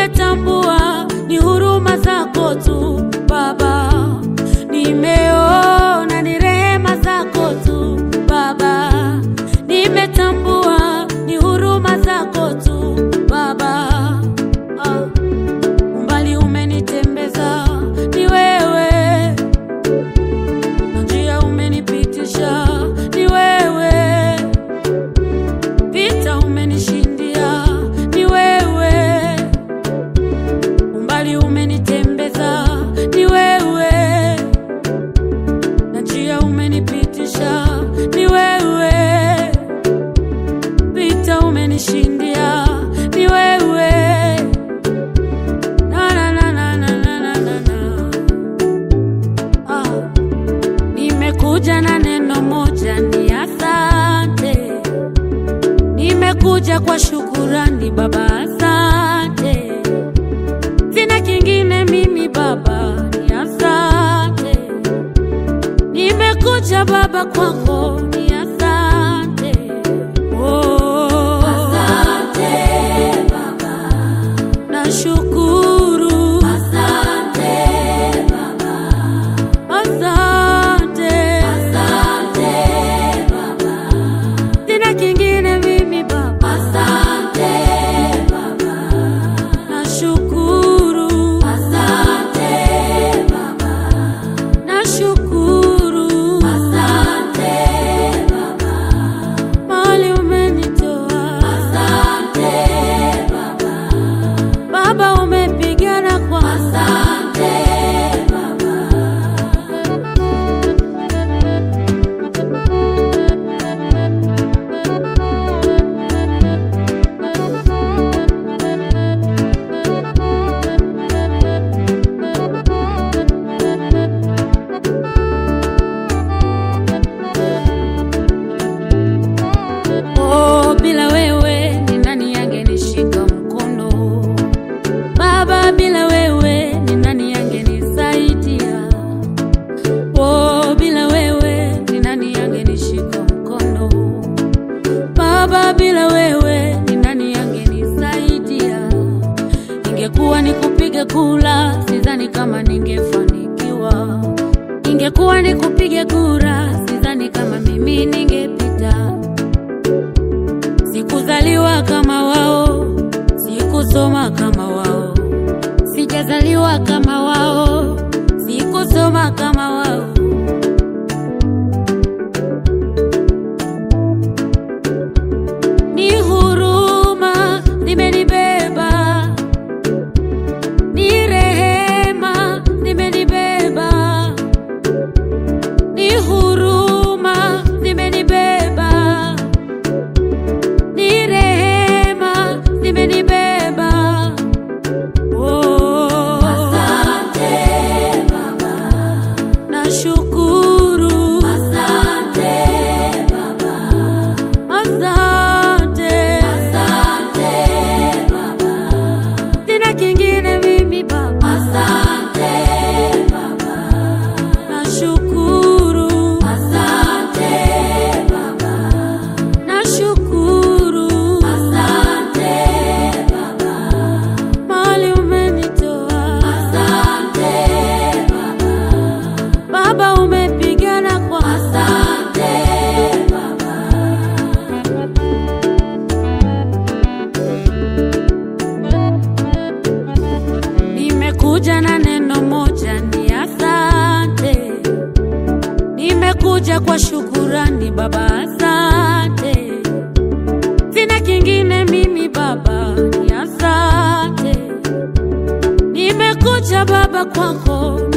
nimetambua ni huruma zako tu Baba, nimeona ni rehema zako tu Baba, nimetambua ni huruma zako tu Baba. Ah, umbali umenitembeza ni wewe, na njia umenipitisha ni wewe, vita umenishindia ni wewe, umbali umenitembeza ni wewe, na njia umenipitisha ni wewe, vita umenishindia ni wewe. Na, na, na, na, na, na, na, na, na. Ah. Nimekuja na neno moja ni asante, nimekuja kwa shukurani Baba, asante. Sina kingine mimi Baba, ni asante. Nimekuja Baba kwako, ni asante. Oh. Asante Baba, nashukuru. Asante Baba. Asante. Asante Baba. Sina kingine mimi Baba. Asante Baba. Nashukuru. Asante Baba. Nashukuru. Asante Baba. Mahali umenitoa. Asante Baba. Baba umepigana kwa. Asante Baba. Oh, bila wewe ni nani angenishika mkono? Baba, bila wewe ni nani angenisaidia? Oh, bila wewe ni nani angenishika mkono? Baba, bila wewe ni nani angenisaidia? Ingekuwa ni kupiga kula, sidhani kama ningefanikiwa. Ingekuwa ni kupiga kura, sidhani kama mimi ningepita. Sikuzaliwa kama wao, sikusoma kama wao, sijazaliwa kama wao, sikusoma kama wao. Ni huruma zimenibeba, ni rehema zimenibeba, ni huruma zimenibeba ni rehema zimenibeba. Oh, asante Baba, nashukuru. Asante Baba, asante, asante Baba, sina kingine mimi Baba. Asante Baba, nashukuru. Asante Baba. Nashukuru. Asante Baba. Mahali umenitoa. Asante Baba. Baba umepigana kwa. Asante Baba. Nimekuja na neno moja ni asante. Nimekuja kwa shukurani Baba, asante. Sina kingine mimi Baba, ni asante. Nimekuja Baba kwako,